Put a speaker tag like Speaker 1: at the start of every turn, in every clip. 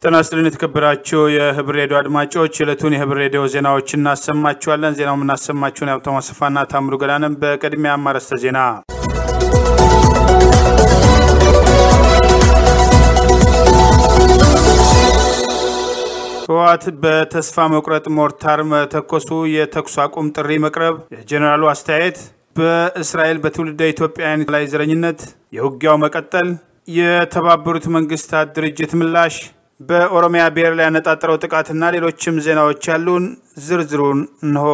Speaker 1: ጤና ይስጥልን የተከበራችሁ የህብር ሬዲዮ አድማጮች የዕለቱን የህብር ሬዲዮ ዜናዎች እናሰማችኋለን። ዜናው የምናሰማችሁን የሀብታሙ አሰፋና ታምሩ ገዳንም። በቅድሚያ አርዕስተ ዜና ህወሓት በተስፋ መቁረጥ ሞርታር መተኮሱ፣ የተኩስ አቁም ጥሪ መቅረብ፣ የጄኔራሉ አስተያየት፣ በእስራኤል በትውልደ ኢትዮጵያውያን ላይ ዘረኝነት፣ የውጊያው መቀጠል፣ የተባበሩት መንግስታት ድርጅት ምላሽ፣ በኦሮሚያ ብሔር ላይ ያነጣጠረው ጥቃትና ሌሎችም ዜናዎች ያሉን ዝርዝሩን እንሆ።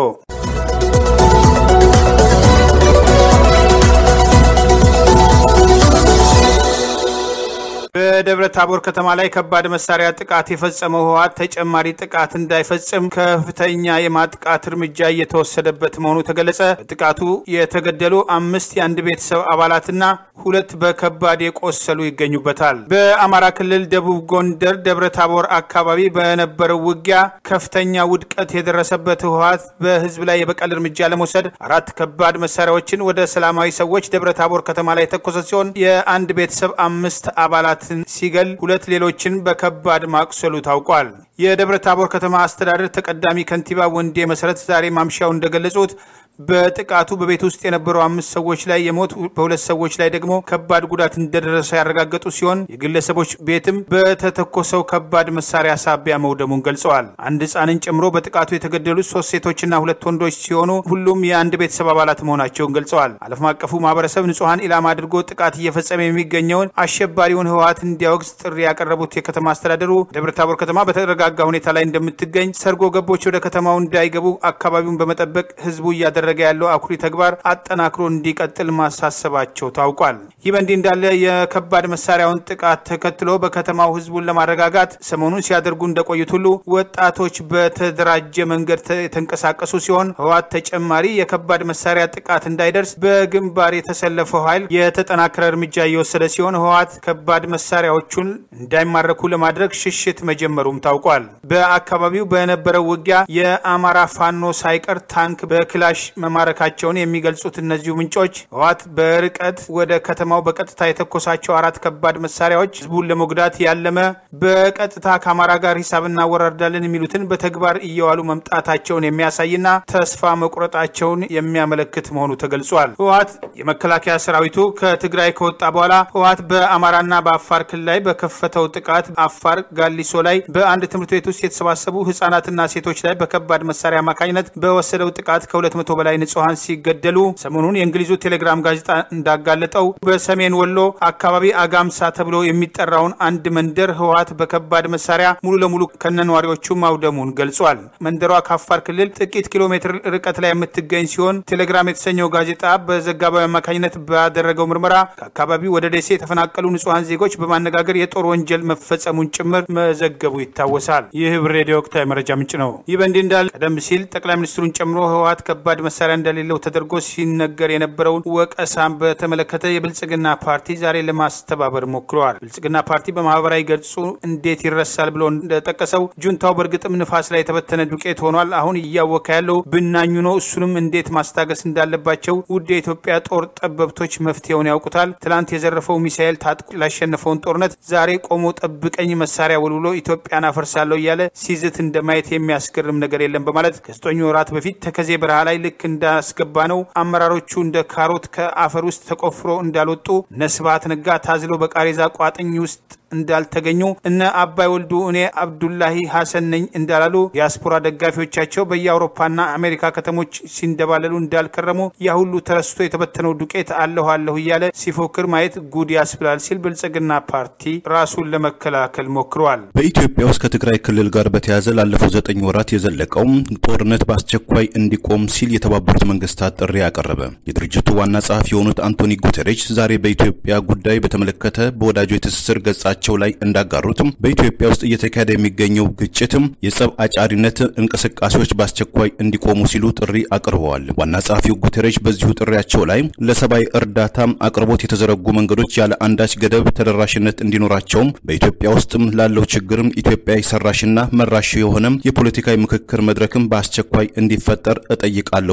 Speaker 1: በደብረ ታቦር ከተማ ላይ ከባድ መሳሪያ ጥቃት የፈጸመው ህወሓት ተጨማሪ ጥቃት እንዳይፈጽም ከፍተኛ የማጥቃት እርምጃ እየተወሰደበት መሆኑ ተገለጸ። በጥቃቱ የተገደሉ አምስት የአንድ ቤተሰብ አባላትና ሁለት በከባድ የቆሰሉ ይገኙበታል። በአማራ ክልል ደቡብ ጎንደር ደብረ ታቦር አካባቢ በነበረው ውጊያ ከፍተኛ ውድቀት የደረሰበት ህወሓት በህዝብ ላይ የበቀል እርምጃ ለመውሰድ አራት ከባድ መሳሪያዎችን ወደ ሰላማዊ ሰዎች ደብረ ታቦር ከተማ ላይ የተኮሰ ሲሆን የአንድ ቤተሰብ አምስት አባላት ሲገል ሁለት ሌሎችን በከባድ ማቁሰሉ ታውቋል። የደብረ ታቦር ከተማ አስተዳደር ተቀዳሚ ከንቲባ ወንዴ መሰረት ዛሬ ማምሻው እንደገለጹት በጥቃቱ በቤት ውስጥ የነበሩ አምስት ሰዎች ላይ የሞት በሁለት ሰዎች ላይ ደግሞ ከባድ ጉዳት እንደደረሰ ያረጋገጡ ሲሆን የግለሰቦች ቤትም በተተኮሰው ከባድ መሳሪያ ሳቢያ መውደሙን ገልጸዋል። አንድ ህፃንን ጨምሮ በጥቃቱ የተገደሉት ሶስት ሴቶችና ሁለት ወንዶች ሲሆኑ ሁሉም የአንድ ቤተሰብ አባላት መሆናቸውን ገልጸዋል። ዓለም አቀፉ ማህበረሰብ ንጹሐን ኢላማ አድርጎ ጥቃት እየፈጸመ የሚገኘውን አሸባሪውን ህወሓት እንዲያወግዝ ጥሪ ያቀረቡት የከተማ አስተዳደሩ ደብረ ታቦር ከተማ በተረጋጋ ሁኔታ ላይ እንደምትገኝ፣ ሰርጎ ገቦች ወደ ከተማው እንዳይገቡ አካባቢውን በመጠበቅ ህዝቡ እያደረገ ያለው አኩሪ ተግባር አጠናክሮ እንዲቀጥል ማሳሰባቸው ታውቋል። ይህ በእንዲህ እንዳለ የከባድ መሳሪያውን ጥቃት ተከትሎ በከተማው ህዝቡን ለማረጋጋት ሰሞኑን ሲያደርጉ እንደቆዩት ሁሉ ወጣቶች በተደራጀ መንገድ የተንቀሳቀሱ ሲሆን ህወሓት ተጨማሪ የከባድ መሳሪያ ጥቃት እንዳይደርስ በግንባር የተሰለፈው ኃይል የተጠናከረ እርምጃ እየወሰደ ሲሆን ህወሓት ከባድ መሳሪያዎቹን እንዳይማረኩ ለማድረግ ሽሽት መጀመሩም ታውቋል። በአካባቢው በነበረው ውጊያ የአማራ ፋኖ ሳይቀር ታንክ በክላሽ መማረካቸውን የሚገልጹት እነዚሁ ምንጮች ህወሓት በርቀት ወደ ከተማው በቀጥታ የተኮሳቸው አራት ከባድ መሳሪያዎች ህዝቡን ለመጉዳት ያለመ በቀጥታ ከአማራ ጋር ሂሳብ እናወራርዳለን የሚሉትን በተግባር እየዋሉ መምጣታቸውን የሚያሳይና ተስፋ መቁረጣቸውን የሚያመለክት መሆኑ ተገልጿል። ህወሓት የመከላከያ ሰራዊቱ ከትግራይ ከወጣ በኋላ ህወሓት በአማራና በአፋር ክልል ላይ በከፈተው ጥቃት አፋር ጋሊሶ ላይ በአንድ ትምህርት ቤት ውስጥ የተሰባሰቡ ህጻናትና ሴቶች ላይ በከባድ መሳሪያ አማካኝነት በወሰደው ጥቃት ከሁለት መቶ በላይ ንጹሐን ሲገደሉ ሰሞኑን የእንግሊዙ ቴሌግራም ጋዜጣ እንዳጋለጠው በሰሜን ወሎ አካባቢ አጋምሳ ተብሎ የሚጠራውን አንድ መንደር ህወሓት በከባድ መሳሪያ ሙሉ ለሙሉ ከነነዋሪዎቹ ማውደሙን ገልጿል። መንደሯ ከአፋር ክልል ጥቂት ኪሎ ሜትር ርቀት ላይ የምትገኝ ሲሆን ቴሌግራም የተሰኘው ጋዜጣ በዘጋባዊ አማካኝነት ባደረገው ምርመራ ከአካባቢው ወደ ደሴ የተፈናቀሉ ንጹሐን ዜጎች በማነጋገር የጦር ወንጀል መፈጸሙን ጭምር መዘገቡ ይታወሳል። ይህ ህብር ሬዲዮ ወቅታዊ መረጃ ምንጭ ነው። ይህ በእንዲህ እንዳለ ቀደም ሲል ጠቅላይ ሚኒስትሩን ጨምሮ ህወሓት ከባድ መሳሪያ እንደሌለው ተደርጎ ሲነገር የነበረውን ወቀሳን በተመለከተ የብልጽግና ፓርቲ ዛሬ ለማስተባበር ሞክረዋል። ብልጽግና ፓርቲ በማህበራዊ ገጹ እንዴት ይረሳል ብሎ እንደጠቀሰው ጁንታው በእርግጥም ንፋስ ላይ የተበተነ ዱቄት ሆኗል። አሁን እያወካ ያለው ብናኙ ነው። እሱንም እንዴት ማስታገስ እንዳለባቸው ውድ የኢትዮጵያ ጦር ጠበብቶች መፍትሄውን ያውቁታል። ትላንት የዘረፈው ሚሳኤል ታጥቆ ላሸነፈውን ጦርነት ዛሬ ቆሞ ጠብቀኝ መሳሪያ ወልውሎ ኢትዮጵያን አፈርሳለሁ እያለ ሲዝት እንደማየት የሚያስገርም ነገር የለም በማለት ከዘጠኝ ወራት በፊት ተከዜ በረሃ ላይ ልክ እንዳስገባ ነው አመራሮቹ እንደ ካሮት ከአፈር ውስጥ ተቆፍሮ እንዳልወጡ እነ ስብሃት ነጋ ታዝለው በቃሬዛ ቋጥኝ ውስጥ እንዳልተገኙ እነ አባይ ወልዱ እኔ አብዱላሂ ሐሰን ነኝ እንዳላሉ ዲያስፖራ ደጋፊዎቻቸው በየአውሮፓና አሜሪካ ከተሞች ሲንደባለሉ እንዳልከረሙ ያ ሁሉ ተረስቶ የተበተነው ዱቄት አለሁ አለሁ እያለ ሲፎክር ማየት ጉድ ያስብላል ሲል ብልጽግና ፓርቲ ራሱን ለመከላከል ሞክረዋል።
Speaker 2: በኢትዮጵያ ውስጥ ከትግራይ ክልል ጋር በተያያዘ ላለፉት ዘጠኝ ወራት የዘለቀው ጦርነት በአስቸኳይ እንዲቆም ሲል የተባበሩት መንግስታት ጥሪ አቀረበ። የድርጅቱ ዋና ጸሐፊ የሆኑት አንቶኒ ጉተሬች ዛሬ በኢትዮጵያ ጉዳይ በተመለከተ በወዳጆ የትስስር ገጻቸው ቸው ላይ እንዳጋሩትም በኢትዮጵያ ውስጥ እየተካሄደ የሚገኘው ግጭትም የጸብ አጫሪነት እንቅስቃሴዎች በአስቸኳይ እንዲቆሙ ሲሉ ጥሪ አቅርበዋል። ዋና ጸሐፊው ጉተሬሽ በዚሁ ጥሪያቸው ላይ ለሰብአዊ እርዳታ አቅርቦት የተዘረጉ መንገዶች ያለ አንዳች ገደብ ተደራሽነት እንዲኖራቸውም በኢትዮጵያ ውስጥም ላለው ችግርም ኢትዮጵያ ሰራሽና መራሽ የሆነም የፖለቲካዊ ምክክር መድረክም በአስቸኳይ እንዲፈጠር እጠይቃለሁ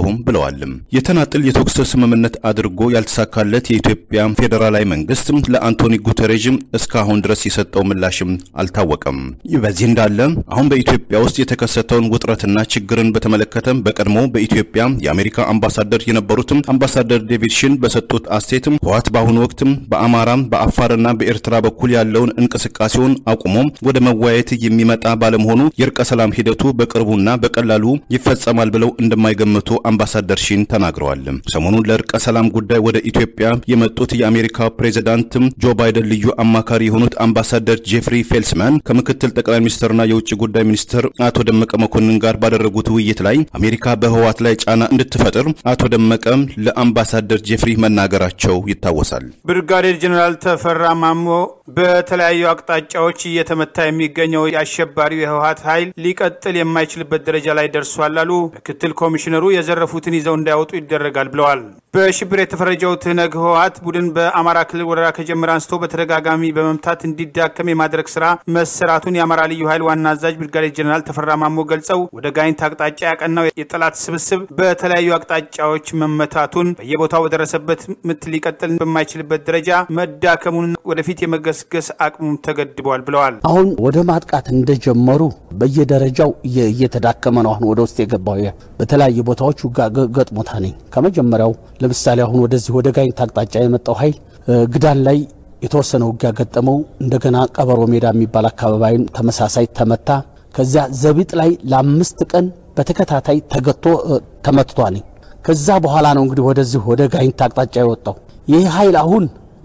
Speaker 2: አይደሉም ብለዋል። የተናጥል የተኩስ ስምምነት አድርጎ ያልተሳካለት የኢትዮጵያ ፌዴራላዊ መንግስት ለአንቶኒ ጉተሬዥ እስካሁን ድረስ የሰጠው ምላሽም አልታወቀም። ይህ በዚህ እንዳለ አሁን በኢትዮጵያ ውስጥ የተከሰተውን ውጥረትና ችግርን በተመለከተ በቀድሞ በኢትዮጵያ የአሜሪካ አምባሳደር የነበሩትም አምባሳደር ዴቪድ ሽን በሰጡት አስተያየት ህወሓት በአሁኑ ወቅት በአማራ በአፋርና በኤርትራ በኩል ያለውን እንቅስቃሴውን አቁሞ ወደ መወያየት የሚመጣ ባለመሆኑ የእርቀ ሰላም ሂደቱ በቅርቡና በቀላሉ ይፈጸማል ብለው እንደማይገምቱ አምባሳደር ሺን ተናግረዋል። ሰሞኑን ለእርቀ ሰላም ጉዳይ ወደ ኢትዮጵያ የመጡት የአሜሪካ ፕሬዚዳንት ጆ ባይደን ልዩ አማካሪ የሆኑት አምባሳደር ጄፍሪ ፌልስማን ከምክትል ጠቅላይ ሚኒስትርና የውጭ ጉዳይ ሚኒስትር አቶ ደመቀ መኮንን ጋር ባደረጉት ውይይት ላይ አሜሪካ በህወሓት ላይ ጫና እንድትፈጥር አቶ ደመቀ ለአምባሳደር ጄፍሪ መናገራቸው ይታወሳል።
Speaker 1: ብርጋዴር ጀኔራል ተፈራ ማሞ በተለያዩ አቅጣጫዎች እየተመታ የሚገኘው የአሸባሪው የህወሓት ኃይል ሊቀጥል የማይችልበት ደረጃ ላይ ደርሷል አሉ። ምክትል ኮሚሽነሩ የዘረፉትን ይዘው እንዳያወጡ ይደረጋል ብለዋል። በሽብር የተፈረጀው ትህነግ ህወሓት ቡድን በአማራ ክልል ወረራ ከጀመረ አንስቶ በተደጋጋሚ በመምታት እንዲዳከም የማድረግ ስራ መሰራቱን የአማራ ልዩ ኃይል ዋና አዛዥ ብርጋዴር ጀኔራል ተፈራ ማሞ ገልጸው ወደ ጋይንት አቅጣጫ ያቀናው የጠላት ስብስብ በተለያዩ አቅጣጫዎች መመታቱን በየቦታው በደረሰበት ምት ሊቀጥል በማይችልበት ደረጃ መዳከሙን ወደፊት የመገስገስ አቅሙም ተገድቧል ብለዋል።
Speaker 3: አሁን ወደ ማጥቃት እንደጀመሩ በየደረጃው እየተዳከመ ነው። አሁን ወደ ውስጥ የገባው በተለያዩ ቦታዎች ውጋ ገጥሞታ ነኝ ከመጀመሪያው ለምሳሌ አሁን ወደዚህ ወደ ጋይንት አቅጣጫ የመጣው ኃይል ግዳን ላይ የተወሰነ ውጊያ ገጠመው። እንደገና ቀበሮ ሜዳ የሚባል አካባቢም ተመሳሳይ ተመታ። ከዚያ ዘቢጥ ላይ ለአምስት ቀን በተከታታይ ተገቶ ተመትቷል። ከዛ በኋላ ነው እንግዲህ ወደዚህ ወደ ጋይንት አቅጣጫ የወጣው ይህ ኃይል አሁን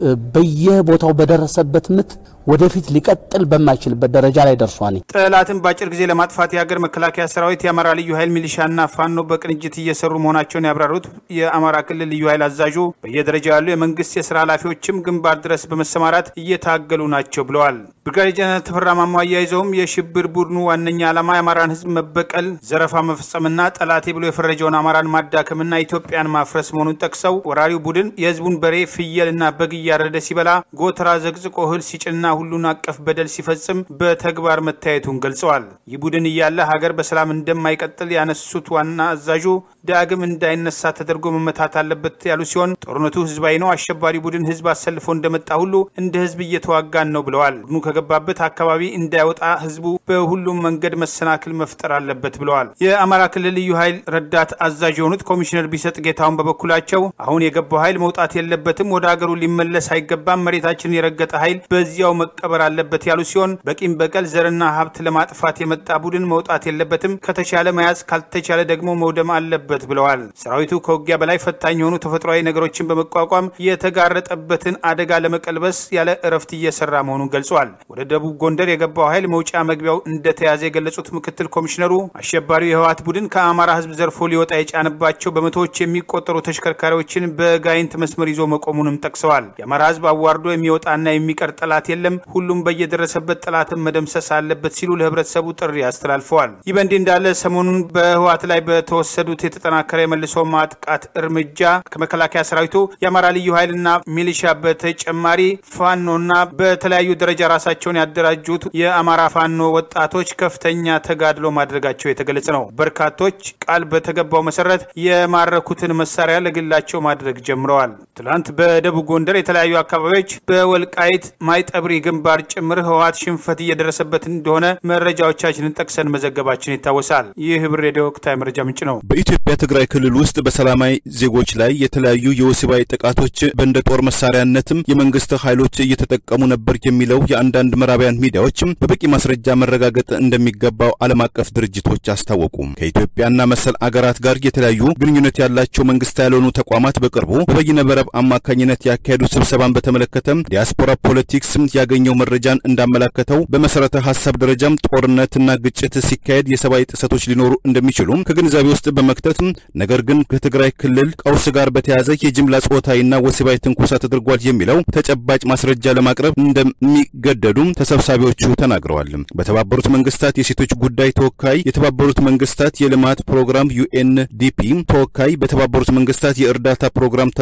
Speaker 3: በየቦታው በደረሰበት ምት ወደፊት ሊቀጥል በማይችልበት ደረጃ ላይ ደርሷል።
Speaker 1: ጠላትን በአጭር ጊዜ ለማጥፋት የሀገር መከላከያ ሰራዊት፣ የአማራ ልዩ ኃይል ሚሊሻና ፋኖ በቅንጅት እየሰሩ መሆናቸውን ያብራሩት የአማራ ክልል ልዩ ኃይል አዛዡ በየደረጃው ያሉ የመንግስት የስራ ኃላፊዎችም ግንባር ድረስ በመሰማራት እየታገሉ ናቸው ብለዋል። ብርጋዴር ጀነራል ተፈራ ማሞ አያይዘውም የሽብር ቡድኑ ዋነኛ ዓላማ የአማራን ሕዝብ መበቀል፣ ዘረፋ መፈጸምና ጠላቴ ብሎ የፈረጀውን አማራን ማዳከምና ኢትዮጵያን ማፍረስ መሆኑን ጠቅሰው ወራሪው ቡድን የህዝቡን በሬ ፍየልና በግ እያረደ ሲበላ ጎተራ ዘቅዝቆ እህል ሲጭንና ሁሉን አቀፍ በደል ሲፈጽም በተግባር መታየቱን ገልጸዋል። ይህ ቡድን እያለ ሀገር በሰላም እንደማይቀጥል ያነሱት ዋና አዛዡ ዳግም እንዳይነሳ ተደርጎ መመታት አለበት ያሉ ሲሆን ጦርነቱ ህዝባዊ ነው፣ አሸባሪ ቡድን ህዝብ አሰልፎ እንደመጣ ሁሉ እንደ ህዝብ እየተዋጋን ነው ብለዋል። ቡድኑ ከገባበት አካባቢ እንዳይወጣ ህዝቡ በሁሉም መንገድ መሰናክል መፍጠር አለበት ብለዋል። የአማራ ክልል ልዩ ኃይል ረዳት አዛዥ የሆኑት ኮሚሽነር ቢሰጥ ጌታውን በበኩላቸው አሁን የገባው ኃይል መውጣት የለበትም፣ ወደ ሀገሩ ሊመለስ አይገባም፣ መሬታችንን የረገጠ ኃይል በዚያው መቀበር አለበት ያሉ ሲሆን በቂም በቀል ዘርና ሀብት ለማጥፋት የመጣ ቡድን መውጣት የለበትም፣ ከተቻለ መያዝ ካልተቻለ ደግሞ መውደም አለበት ብለዋል። ሰራዊቱ ከውጊያ በላይ ፈታኝ የሆኑ ተፈጥሯዊ ነገሮችን በመቋቋም የተጋረጠበትን አደጋ ለመቀልበስ ያለ እረፍት እየሰራ መሆኑን ገልጿል። ወደ ደቡብ ጎንደር የገባው ኃይል መውጫ መግቢያው እንደተያዘ የገለጹት ምክትል ኮሚሽነሩ አሸባሪው የህወሓት ቡድን ከአማራ ህዝብ ዘርፎ ሊወጣ የጫነባቸው በመቶዎች የሚቆጠሩ ተሽከርካሪዎችን በጋይንት መስመር ይዞ መቆሙንም ጠቅሰዋል። የአማራ ህዝብ አዋርዶ የሚወጣና የሚቀር ጠላት የለም፣ ሁሉም በየደረሰበት ጠላትን መደምሰስ አለበት ሲሉ ለህብረተሰቡ ጥሪ አስተላልፈዋል። ይህ በእንዲህ እንዳለ ሰሞኑን በህወሓት ላይ በተወሰዱት የተጠናከረ የመልሶ ማጥቃት እርምጃ ከመከላከያ ሰራዊቱ የአማራ ልዩ ኃይልና ሚሊሻ በተጨማሪ ፋኖና በተለያዩ ደረጃ ራሳቸውን ያደራጁት የአማራ ፋኖ ወጣቶች ከፍተኛ ተጋድሎ ማድረጋቸው የተገለጸ ነው። በርካቶች ቃል በተገባው መሰረት የማረኩትን መሳሪያ ለግላቸው ማድረግ ጀምረዋል። ትላንት በደቡብ ጎንደር የተለያዩ አካባቢዎች በወልቃይት ማይጠብሪ ግንባር ጭምር ህወሓት ሽንፈት እየደረሰበት እንደሆነ መረጃዎቻችንን ጠቅሰን መዘገባችን ይታወሳል። ይህ ህብር ሬዲዮ ወቅታዊ መረጃ ምንጭ ነው።
Speaker 2: በኢትዮጵያ ትግራይ ክልል ውስጥ በሰላማዊ ዜጎች ላይ የተለያዩ የወሲባዊ ጥቃቶች በእንደ ጦር መሳሪያነትም የመንግስት ኃይሎች እየተጠቀሙ ነበር የሚለው የአንዳንድ ምዕራባውያን ሚዲያዎች በበቂ ማስረጃ መረጋገጥ እንደሚገባው ዓለም አቀፍ ድርጅቶች አስታወቁ። ከኢትዮጵያና መሰል አገራት ጋር የተለያዩ ግንኙነት ያላቸው መንግስት ያልሆኑ ተቋማት በቅርቡ በበይነ መረብ አማካኝነት ያካሄዱ ስብሰባን በተመለከተ ዲያስፖራ ፖለቲክስ ያገኘው መረጃን እንዳመላከተው በመሰረተ ሀሳብ ደረጃም ጦርነትና ግጭት ሲካሄድ የሰብአዊ ጥሰቶች ሊኖሩ እንደሚችሉ ከግንዛቤ ውስጥ በመክተት ነገር ግን ከትግራይ ክልል ቀውስ ጋር በተያያዘ የጅምላ ጾታዊና ወሲባዊ ትንኮሳ ተደርጓል የሚለው ተጨባጭ ማስረጃ ለማቅረብ እንደሚገደዱ ተሰብሳቢዎቹ ተናግረዋል። በተባበሩት መንግስታት የሴቶች ጉዳይ ተወካይ፣ የተባበሩት መንግስታት የልማት ፕሮግራም ዩኤንዲፒ ተወካይ፣ በተባበሩት መንግስታት የእርዳታ ፕሮግራም ተቋም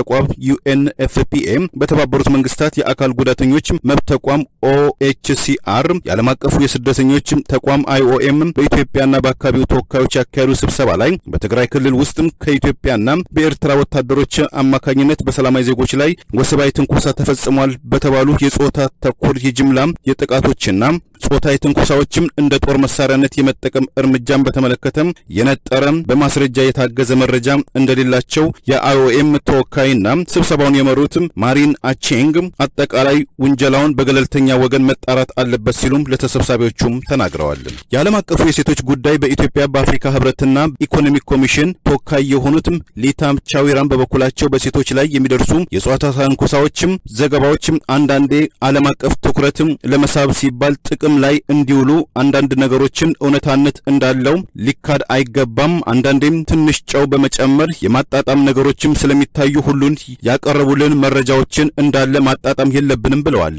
Speaker 2: ዩኤንኤፍፒኤ በተባበሩት መንግስታት የአካል ጉዳተኞች መብት ተቋም ኦኤችሲአር፣ የዓለም አቀፉ የስደተኞች ተቋም አይኦኤም በኢትዮጵያና በአካባቢው ተወካዮች ያካሄዱ ስብሰባ ላይ በትግራይ ክልል ውስጥም ከኢትዮጵያና በኤርትራ ወታደሮች አማካኝነት በሰላማዊ ዜጎች ላይ ወሲባዊ ትንኮሳ ተፈጽሟል በተባሉ የጾታ ተኮር የጅምላ የጥቃቶችና ጾታዊ ትንኮሳዎችም እንደ ጦር መሳሪያነት የመጠቀም እርምጃን በተመለከተም የነጠረ በማስረጃ የታገዘ መረጃ እንደሌላቸው የአይኦኤም ተወካይና ስብሰባውን የመሩት ማሪን አቼንግ አጠቃላይ ውንጀላውን በገለልተኛ ወገን መጣራት አለበት ሲሉም ለተሰብሳቢዎቹም ተናግረዋል። የዓለም አቀፉ የሴቶች ጉዳይ በኢትዮጵያ በአፍሪካ ህብረትና ኢኮኖሚክ ኮሚሽን ተወካይ የሆኑትም ሊታ ቻዊራን በበኩላቸው በሴቶች ላይ የሚደርሱ የጾታ ትንኮሳዎችም ዘገባዎችም አንዳንዴ ዓለም አቀፍ ትኩረትም ለመሳብ ሲባል ጥቅም ላይ እንዲውሉ አንዳንድ ነገሮችን እውነታነት እንዳለው ሊካድ አይገባም። አንዳንዴም ትንሽ ጨው በመጨመር የማጣጣም ነገሮችም ስለሚታዩ ሁሉን ያቀረቡልን መረጃዎችን እንዳለ ማጣጣም የለብንም ብለዋል።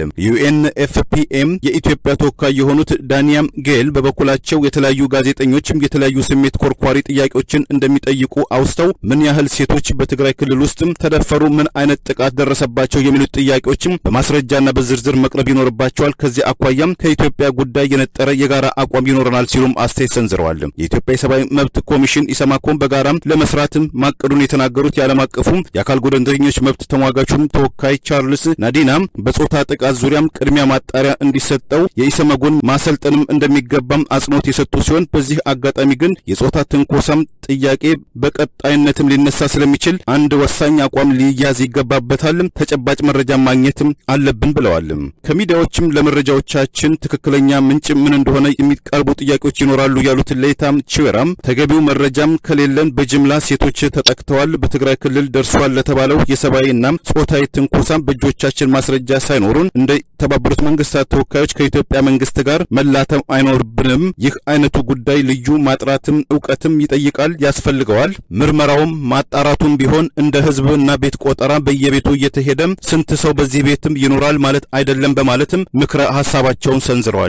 Speaker 2: ዩኤንኤፍፒኤም የኢትዮጵያ ተወካይ የሆኑት ዳንያም ጌል በበኩላቸው የተለያዩ ጋዜጠኞችም የተለያዩ ስሜት ኮርኳሪ ጥያቄዎችን እንደሚጠይቁ አውስተው ምን ያህል ሴቶች በትግራይ ክልል ውስጥም ተደፈሩ፣ ምን አይነት ጥቃት ደረሰባቸው የሚሉት ጥያቄዎችም በማስረጃና በዝርዝር መቅረብ ይኖርባቸዋል። ከዚህ አኳያም ከኢትዮጵያ ጉዳይ የነጠረ የጋራ አቋም ይኖረናል ሲሉም አስተያየት ሰንዝረዋል። የኢትዮጵያ የሰብአዊ መብት ኮሚሽን ኢሰማኮም በጋራም ለመስራትም ማቀዱን የተናገሩት የዓለም አቀፉ የአካል ጉዳተኞች መብት ተሟጋቹም ተወካይ ቻርልስ ናዲና በጾታ ጥቃት ዙሪያም ቅድሚያ ማጣሪያ እንዲሰጠው የኢሰመጎን ማሰልጠንም እንደሚገባም አጽንኦት የሰጡ ሲሆን በዚህ አጋጣሚ ግን የጾታ ትንኮሳም ጥያቄ በቀጣይነትም ሊነሳ ስለሚችል አንድ ወሳኝ አቋም ሊያዝ ይገባበታል፣ ተጨባጭ መረጃ ማግኘትም አለብን ብለዋል። ከሚዲያዎችም ለመረጃዎቻችን ትክክለኛ ምንጭ ምን እንደሆነ የሚቀርቡ ጥያቄዎች ይኖራሉ ያሉት ሌታም ቺዌራም ተገቢው መረጃም ከሌለን በጅምላ ሴቶች ተጠቅተዋል፣ በትግራይ ክልል ደርሷል ለተባለው የሰብአዊና ጾታዊ ትንኮሳም በእጆቻችን ማስረጃ ሳይኖሩን እንደ ተባበሩት መንግስታት ተወካዮች ከኢትዮጵያ መንግስት ጋር መላተም አይኖርብንም። ይህ አይነቱ ጉዳይ ልዩ ማጥራትም እውቀትም ይጠይቃል፣ ያስፈልገዋል። ምርመራውም ማጣራቱም ቢሆን እንደ ህዝብና ቤት ቆጠራ በየቤቱ እየተሄደም ስንት ሰው በዚህ ቤትም ይኖራል ማለት አይደለም በማለትም ምክረ ሀሳባቸውን ሰንዝረዋል።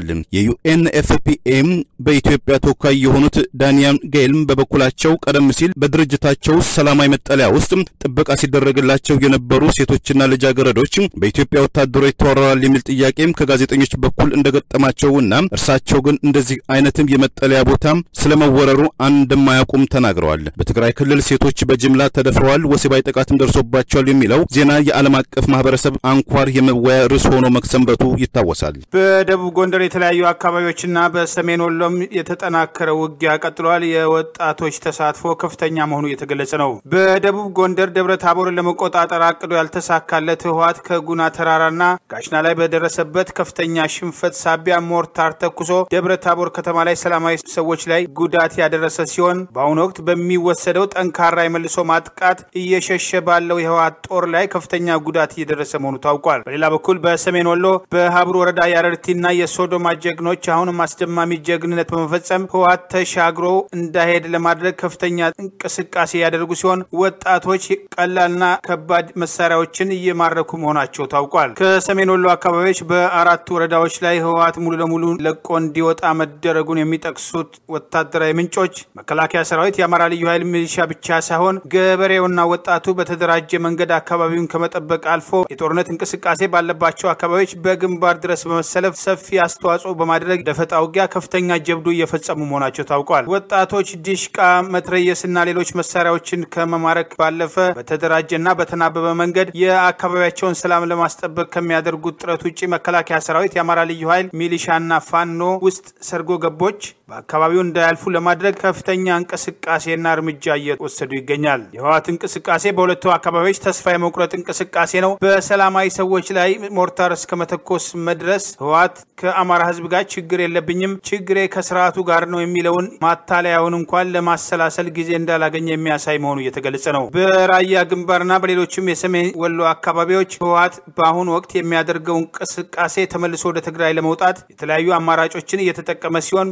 Speaker 2: የዩኤንኤፍፒኤም በኢትዮጵያ ተወካይ የሆኑት ዳንያን ጌልም በበኩላቸው ቀደም ሲል በድርጅታቸው ሰላማዊ መጠለያ ውስጥ ጥበቃ ሲደረግላቸው የነበሩ ሴቶችና ልጃገረዶች በኢትዮጵያ ወታደሮች ተወረዋል የሚል ጥያቄም ከጋዜጠኞች በኩል እንደገጠማቸውና እርሳቸው ግን እንደዚህ አይነትም የመጠለያ ቦታም ስለመወረሩ እንደማያውቁም ተናግረዋል። በትግራይ ክልል ሴቶች በጅምላ ተደፍረዋል፣ ወሲባዊ ጥቃትም ደርሶባቸዋል የሚለው ዜና የዓለም አቀፍ ማህበረሰብ አንኳር የመወያ ርዕስ ሆኖ መክሰንበቱ ይታወሳል።
Speaker 1: በደቡብ ጎንደር የተለያዩ አካባቢዎችና በሰሜን ወሎም የተጠናከረ ውጊያ ቀጥሏል። የወጣቶች ተሳትፎ ከፍተኛ መሆኑ እየተገለጸ ነው። በደቡብ ጎንደር ደብረ ታቦርን ለመቆጣጠር አቅዶ ያልተሳካለት ህወሓት ከጉና ተራራና ጋሽና ላይ በደረሰበት ከፍተኛ ሽንፈት ሳቢያ ሞርታር ተኩሶ ደብረ ታቦር ከተማ ላይ ሰላማዊ ሰዎች ላይ ጉዳት ያደረሰ ሲሆን በአሁኑ ወቅት በሚወሰደው ጠንካራ የመልሶ ማጥቃት እየሸሸ ባለው የህወሓት ጦር ላይ ከፍተኛ ጉዳት እየደረሰ መሆኑ ታውቋል። በሌላ በኩል በሰሜን ወሎ በሀብሩ ወረዳ የአረርቲና የሶዶማ ጀግኖች አሁንም አስደማሚ ጀግንነት በመፈጸም ህወሓት ተሻግሮ እንዳይሄድ ለማድረግ ከፍተኛ እንቅስቃሴ ያደርጉ ሲሆን ወጣቶች ቀላልና ከባድ መሳሪያዎችን እየማረኩ መሆናቸው ታውቋል። ከሰሜን ወሎ አካባቢዎች በአራት ወረዳዎች ላይ ህወሓት ሙሉ ለሙሉ ለቆ እንዲወጣ መደረጉን የሚጠቅሱት ወታደራዊ ምንጮች መከላከያ ሰራዊት፣ የአማራ ልዩ ኃይል ሚሊሻ ብቻ ሳይሆን ገበሬውና ወጣቱ በተደራጀ መንገድ አካባቢውን ከመጠበቅ አልፎ የጦርነት እንቅስቃሴ ባለባቸው አካባቢዎች በግንባር ድረስ በመሰለፍ ሰፊ አስተዋጽኦ በማድረግ ደፈጣ ውጊያ ከፍተኛ ጀብዱ እየፈጸሙ መሆናቸው ታውቋል። ወጣቶች ዲሽቃ፣ መትረየስና ሌሎች መሳሪያዎችን ከመማረክ ባለፈ በተደራጀና በተናበበ መንገድ የአካባቢያቸውን ሰላም ለማስጠበቅ ከሚያደርጉት ጥረት ውጭ መከላከያ ሰራዊት፣ የአማራ ልዩ ኃይል ሚሊሻና ፋኖ ውስጥ ሰርጎ ገቦች በአካባቢው እንዳያልፉ ለማድረግ ከፍተኛ እንቅስቃሴና እርምጃ እየወሰዱ ይገኛል። የህወሓት እንቅስቃሴ በሁለቱ አካባቢዎች ተስፋ የመቁረጥ እንቅስቃሴ ነው። በሰላማዊ ሰዎች ላይ ሞርታር እስከ መተኮስ መድረስ ህወሓት ከአማራ ህዝብ ጋር ችግር የለብኝም፣ ችግሬ ከስርዓቱ ጋር ነው የሚለውን ማታለያውን እንኳን ለማሰላሰል ጊዜ እንዳላገኘ የሚያሳይ መሆኑ እየተገለጸ ነው። በራያ ግንባርና በሌሎችም የሰሜን ወሎ አካባቢዎች ህወሓት በአሁኑ ወቅት የሚያደርገው እንቅስቃሴ ተመልሶ ወደ ትግራይ ለመውጣት የተለያዩ አማራጮችን እየተጠቀመ ሲሆን በአንጻ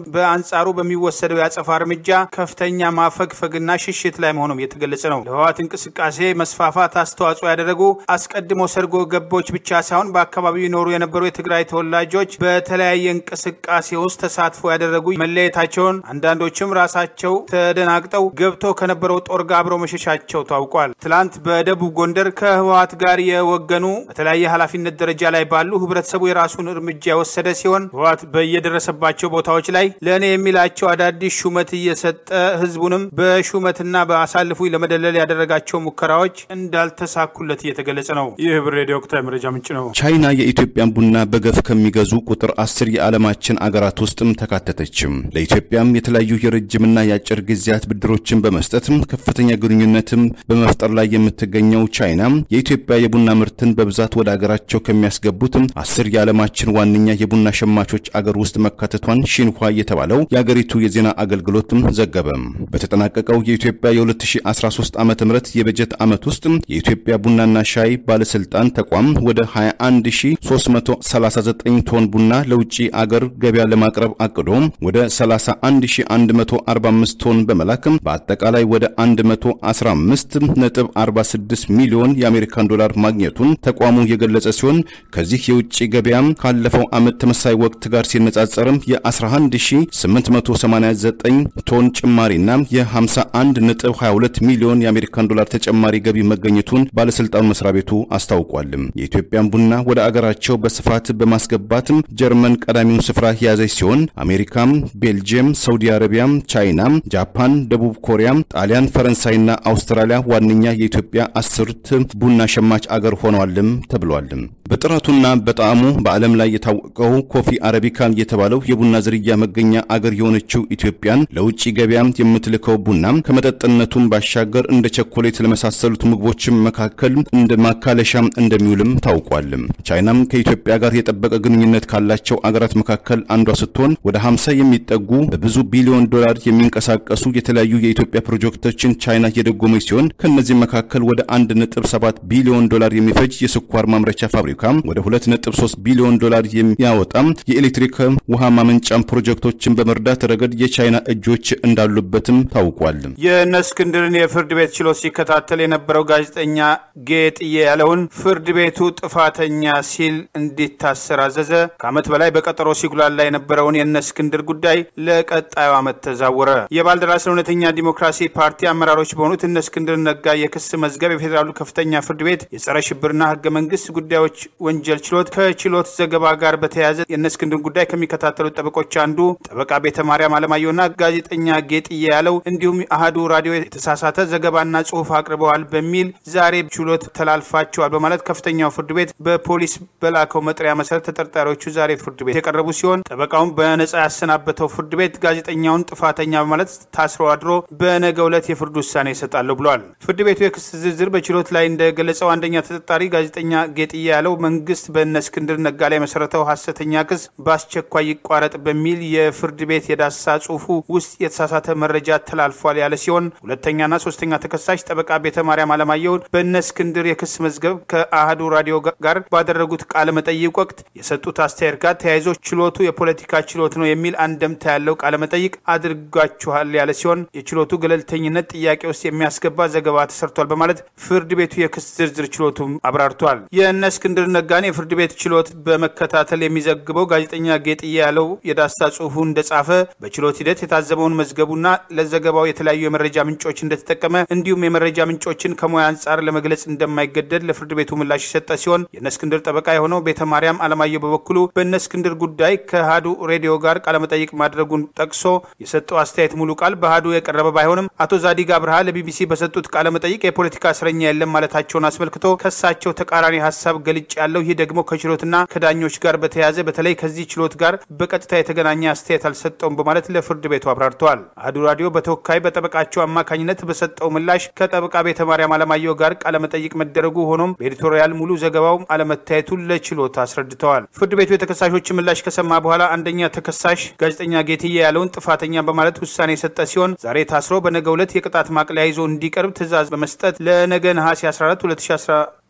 Speaker 1: በአንጻሩ በሚወሰደው የአጸፋ እርምጃ ከፍተኛ ማፈግፈግና ሽሽት ላይ መሆኑም የተገለጸ ነው። ለህወሓት እንቅስቃሴ መስፋፋት አስተዋጽኦ ያደረጉ አስቀድሞ ሰርጎ ገቦች ብቻ ሳይሆን በአካባቢው ይኖሩ የነበሩ የትግራይ ተወላጆች በተለያየ እንቅስቃሴ ውስጥ ተሳትፎ ያደረጉ መለየታቸውን፣ አንዳንዶችም ራሳቸው ተደናግጠው ገብተው ከነበረው ጦር ጋር አብረው መሸሻቸው ታውቋል። ትላንት በደቡብ ጎንደር ከህወሓት ጋር የወገኑ በተለያየ ኃላፊነት ደረጃ ላይ ባሉ ህብረተሰቡ የራሱን እርምጃ የወሰደ ሲሆን ህወሓት በየደረሰባቸው ቦታዎች ላይ ለእኔ የሚላቸው አዳዲስ ሹመት እየሰጠ ህዝቡንም በሹመትና በአሳልፉ ለመደለል ያደረጋቸው ሙከራዎች እንዳልተሳኩለት እየተገለጸ ነው። ይህ ህብር ሬዲዮ ወቅታዊ መረጃ ምንጭ ነው።
Speaker 2: ቻይና የኢትዮጵያን ቡና በገፍ ከሚገዙ ቁጥር አስር የዓለማችን አገራት ውስጥም ተካተተችም። ለኢትዮጵያም የተለያዩ የረጅምና የአጭር ጊዜያት ብድሮችን በመስጠትም ከፍተኛ ግንኙነትም በመፍጠር ላይ የምትገኘው ቻይና የኢትዮጵያ የቡና ምርትን በብዛት ወደ አገራቸው ከሚያስገቡትም አስር የዓለማችን ዋነኛ የቡና ሸማቾች አገር ውስጥ መካተቷን ሺንኋ የተባለው የአገሪቱ የዜና አገልግሎትም ዘገበ። በተጠናቀቀው የኢትዮጵያ የ2013 ዓ ም የበጀት ዓመት ውስጥ የኢትዮጵያ ቡናና ሻይ ባለስልጣን ተቋም ወደ 21339 ቶን ቡና ለውጭ አገር ገበያ ለማቅረብ አቅዶ ወደ 31145 ቶን በመላክ በአጠቃላይ ወደ 115.46 ሚሊዮን የአሜሪካን ዶላር ማግኘቱን ተቋሙ የገለጸ ሲሆን ከዚህ የውጭ ገበያም ካለፈው ዓመት ተመሳሳይ ወቅት ጋር ሲነጻጸርም የ11889 ቶን ጭማሪና የ51.22 ሚሊዮን የአሜሪካን ዶላር ተጨማሪ ገቢ መገኘቱን ባለስልጣኑ መስሪያ ቤቱ አስታውቋል። የኢትዮጵያን ቡና ወደ አገራቸው በስፋት በማስገባትም ጀርመን ቀዳሚውን ስፍራ የያዘች ሲሆን አሜሪካም፣ ቤልጅየም፣ ሳውዲ አረቢያ፣ ቻይና፣ ጃፓን፣ ደቡብ ኮሪያ፣ ጣሊያን፣ ፈረንሳይና አውስትራሊያ ዋነኛ የኢትዮጵያ አስርት ቡና ሸማች አገር ሆነዋልም ተብሏል። በጥራቱና በጣዕሙ በዓለም ላይ የታወቀው ኮፊ አረቢካ የተባለው የቡና ዝርያ መገኛ አገር የሆነችው ኢትዮጵያን ለውጭ ገበያ የምትልከው ቡና ከመጠጥነቱም ባሻገር እንደ ቸኮሌት ለመሳሰሉት ምግቦችም መካከል እንደ ማካለሻ እንደሚውልም ታውቋል። ቻይናም ከኢትዮጵያ ጋር የጠበቀ ግንኙነት ካላቸው አገራት መካከል አንዷ ስትሆን ወደ 50 የሚጠጉ በብዙ ቢሊዮን ዶላር የሚንቀሳቀሱ የተለያዩ የኢትዮጵያ ፕሮጀክቶችን ቻይና የደጎመች ሲሆን ከእነዚህ መካከል ወደ 1.7 ቢሊዮን ዶላር የሚፈጅ የስኳር ማምረቻ ፋብሪካ፣ ወደ 2.3 ቢሊዮን ዶላር የሚያወጣ የኤሌክትሪክ ውሃ ማመንጫም ፕሮጀክቶችን በመርዳት ረገድ የቻይና እጆች እንዳሉበትም ታውቋል።
Speaker 1: የእነ እስክንድርን የፍርድ ቤት ችሎት ሲከታተል የነበረው ጋዜጠኛ ጌጥዬ ያለውን ፍርድ ቤቱ ጥፋተኛ ሲል እንዲታሰር አዘዘ። ከዓመት በላይ በቀጠሮ ሲጉላላ የነበረውን የእነ እስክንድር ጉዳይ ለቀጣዩ ዓመት ተዛወረ። የባልደራስ ለእውነተኛ ዲሞክራሲ ፓርቲ አመራሮች በሆኑት እነ እስክንድር ነጋ የክስ መዝገብ የፌዴራሉ ከፍተኛ ፍርድ ቤት የጸረ ሽብርና ህገ መንግስት ጉዳዮች ወንጀል ችሎት ከችሎት ዘገባ ጋር በተያያዘ የእነ እስክንድር ጉዳይ ከሚከታተሉት ጠበቆች አንዱ ጠበቃ ቤተ ማርያም አለማየሁና ጋዜጠኛ ጌጥዬ ያለው እንዲሁም አህዱ ራዲዮ የተሳሳተ ዘገባና ጽሁፍ አቅርበዋል በሚል ዛሬ ችሎት ተላልፋቸዋል በማለት ከፍተኛው ፍርድ ቤት በፖሊስ በላከው መጥሪያ መሰረት ተጠርጣሪዎቹ ዛሬ ፍርድ ቤት የቀረቡ ሲሆን ጠበቃውን በነጻ ያሰናበተው ፍርድ ቤት ጋዜጠኛውን ጥፋተኛ በማለት ታስሮ አድሮ በነገው ዕለት የፍርድ ውሳኔ ይሰጣለሁ ብሏል። ፍርድ ቤቱ የክስ ዝርዝር በችሎት ላይ እንደገለጸው አንደኛ ተጠርጣሪ ጋዜጠኛ ጌጥዬ ያለው መንግስት በእነ እስክንድር ነጋ ላይ መሰረተው ሐሰተኛ ክስ በአስቸኳይ ይቋረጥ በሚል የፍርድ ቤት የዳሰሳ ጽሁፉ ውስጥ የተሳሳተ መረጃ ተላልፏል ያለ ሲሆን ሁለተኛና ሶስተኛ ተከሳሽ ጠበቃ ቤተ ማርያም አለማየሁን በእነ እስክንድር የክስ መዝገብ ከአህዱ ራዲዮ ጋር ባደረጉት ቃለ መጠይቅ ወቅት የሰጡት አስተያየት ጋር ተያይዞ ችሎቱ የፖለቲካ ችሎት ነው የሚል አንደምታ ያለው ቃለ መጠይቅ አድርጓችኋል ያለ ሲሆን የችሎቱ ገለልተኝነት ጥያቄ ውስጥ የሚያስገባ ዘገባ ተሰርቷል በማለት ፍርድ ቤቱ የክስ ዝርዝር ችሎቱ አብራርቷል። የእነ እስክንድር ነጋን የፍርድ ቤት ችሎት በመከታተል የሚዘግበው ጋዜጠኛ ጌጥዬ ያለው የዳሰሳ ጽሁፉ እንደጻፈ በችሎት ሂደት የታዘበውን መዝገቡና ለዘገባው የተለያዩ የመረጃ ምንጮች እንደተጠቀመ እንዲሁም የመረጃ ምንጮችን ከሙያ አንጻር ለመግለጽ እንደማይገደድ ለፍርድ ቤቱ ምላሽ የሰጠ ሲሆን የእነ እስክንድር ጠበቃ የሆነው ቤተ ማርያም አለማየሁ በበኩሉ በእነ እስክንድር ጉዳይ ከአሃዱ ሬዲዮ ጋር ቃለመጠይቅ ማድረጉን ጠቅሶ የሰጠው አስተያየት ሙሉ ቃል በአሃዱ የቀረበ ባይሆንም አቶ ዛዲግ አብርሃ ለቢቢሲ በሰጡት ቃለመጠይቅ የፖለቲካ እስረኛ የለም ማለታቸውን አስመልክቶ ከሳቸው ተቃራኒ ሀሳብ ገልጭ ያለው ይህ ደግሞ ከችሎትና ከዳኞች ጋር በተያያዘ በተለይ ከዚህ ችሎት ጋር በቀጥታ የተገናኘ አስተያየት አልሰጠውም በማለት ለፍርድ ቤቱ አብራርተዋል። አህዱ ራዲዮ በተወካይ በጠበቃቸው አማካኝነት በሰጠው ምላሽ ከጠበቃ ቤተ ማርያም አለማየሁ ጋር ቃለመጠይቅ መደረጉ ሆኖም በኤዲቶሪያል ሙሉ ዘገባው አለመታየቱን ለችሎት አስረድተዋል። ፍርድ ቤቱ የተከሳሾችን ምላሽ ከሰማ በኋላ አንደኛ ተከሳሽ ጋዜጠኛ ጌትዬ ያለውን ጥፋተኛ በማለት ውሳኔ የሰጠ ሲሆን ዛሬ ታስሮ በነገው ዕለት የቅጣት ማቅለያ ይዞ እንዲቀርብ ትዕዛዝ በመስጠት ለነገ ነሐሴ 14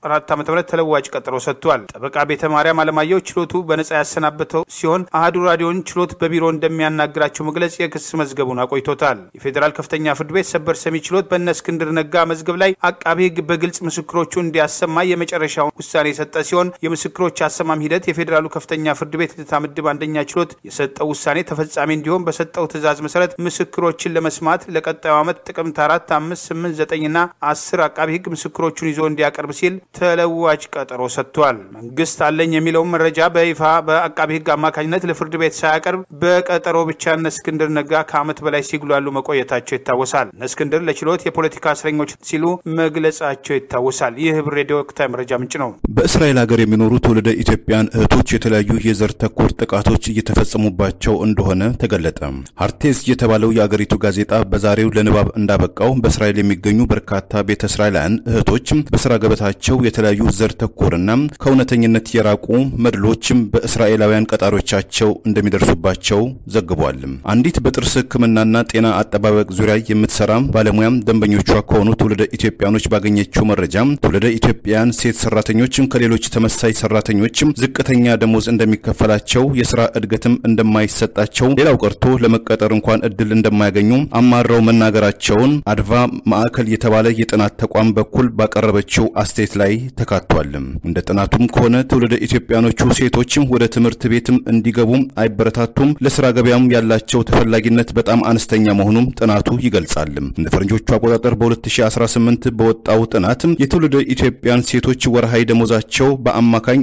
Speaker 1: 2014 ዓ ም ተለዋጭ ቀጠሮ ሰጥቷል። ጠበቃ ቤተ ማርያም አለማየሁ ችሎቱ በነጻ ያሰናበተው ሲሆን አህዱ ራዲዮን ችሎት በቢሮ እንደሚያናግራቸው መግለጽ የክስ መዝገቡን አቆይቶታል። የፌዴራል ከፍተኛ ፍርድ ቤት ሰበር ሰሚ ችሎት በእነ እስክንድር ነጋ መዝገብ ላይ አቃቤ ሕግ በግልጽ ምስክሮቹ እንዲያሰማ የመጨረሻውን ውሳኔ የሰጠ ሲሆን የምስክሮች አሰማም ሂደት የፌዴራሉ ከፍተኛ ፍርድ ቤት ልደታ ምድብ አንደኛ ችሎት የሰጠው ውሳኔ ተፈጻሚ እንዲሆን በሰጠው ትዕዛዝ መሰረት ምስክሮችን ለመስማት ለቀጣዩ ዓመት ጥቅምት አራት አምስት ስምንት ዘጠኝና አስር አቃቤ ሕግ ምስክሮቹን ይዞ እንዲያቀርብ ሲል ተለዋጭ ቀጠሮ ሰጥቷል። መንግስት አለኝ የሚለውን መረጃ በይፋ በአቃቤ ሕግ አማካኝነት ለፍርድ ቤት ሳያቀርብ በቀጠሮ ብቻ እነ እስክንድር ነጋ ከዓመት በላይ ሲጉላሉ መቆየታቸው ይታወሳል። እነ እስክንድር ለችሎት የፖለቲካ እስረኞች ሲሉ መግለጻቸው ይታወሳል። ይህ ህብር ሬዲዮ ወቅታዊ መረጃ ምንጭ ነው።
Speaker 2: በእስራኤል ሀገር የሚኖሩ ትውልደ ኢትዮጵያን እህቶች የተለያዩ የዘር ተኮር ጥቃቶች እየተፈጸሙባቸው እንደሆነ ተገለጠ። ሀርቴዝ የተባለው የአገሪቱ ጋዜጣ በዛሬው ለንባብ እንዳበቃው በእስራኤል የሚገኙ በርካታ ቤተ እስራኤላውያን እህቶች በስራ ገበታቸው የተለያዩ ዘር ተኮርና ከእውነተኝነት የራቁ መድሎችም በእስራኤላውያን ቀጣሪዎቻቸው እንደሚደርሱባቸው ዘግቧል። አንዲት በጥርስ ሕክምናና ጤና አጠባበቅ ዙሪያ የምትሰራ ባለሙያም ደንበኞቿ ከሆኑ ትውልደ ኢትዮጵያኖች ባገኘችው መረጃ ትውልደ ኢትዮጵያውያን ሴት ሰራተኞችም ከሌሎች ተመሳይ ሰራተኞችም ዝቅተኛ ደሞዝ እንደሚከፈላቸው፣ የስራ እድገትም እንደማይሰጣቸው፣ ሌላው ቀርቶ ለመቀጠር እንኳን እድል እንደማያገኙ አማረው መናገራቸውን አድቫ ማዕከል የተባለ የጥናት ተቋም በኩል ባቀረበችው አስተያየት ላይ ተካቷል። እንደ ጥናቱም ከሆነ ትውልደ ኢትዮጵያኖቹ ሴቶችም ወደ ትምህርት ቤትም እንዲገቡ አይበረታቱም፣ ለስራ ገበያም ያላቸው ተፈላጊነት በጣም አነስተኛ መሆኑም ጥናቱ ይገልጻል። እንደ ፈረንጆቹ አቆጣጠር በ2018 በወጣው ጥናት የትውልደ ኢትዮጵያን ሴቶች ወርሃዊ ደሞዛቸው በአማካኝ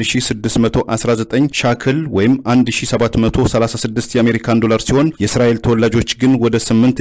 Speaker 2: 5619 ሻክል ወይም 1736 የአሜሪካን ዶላር ሲሆን የእስራኤል ተወላጆች ግን ወደ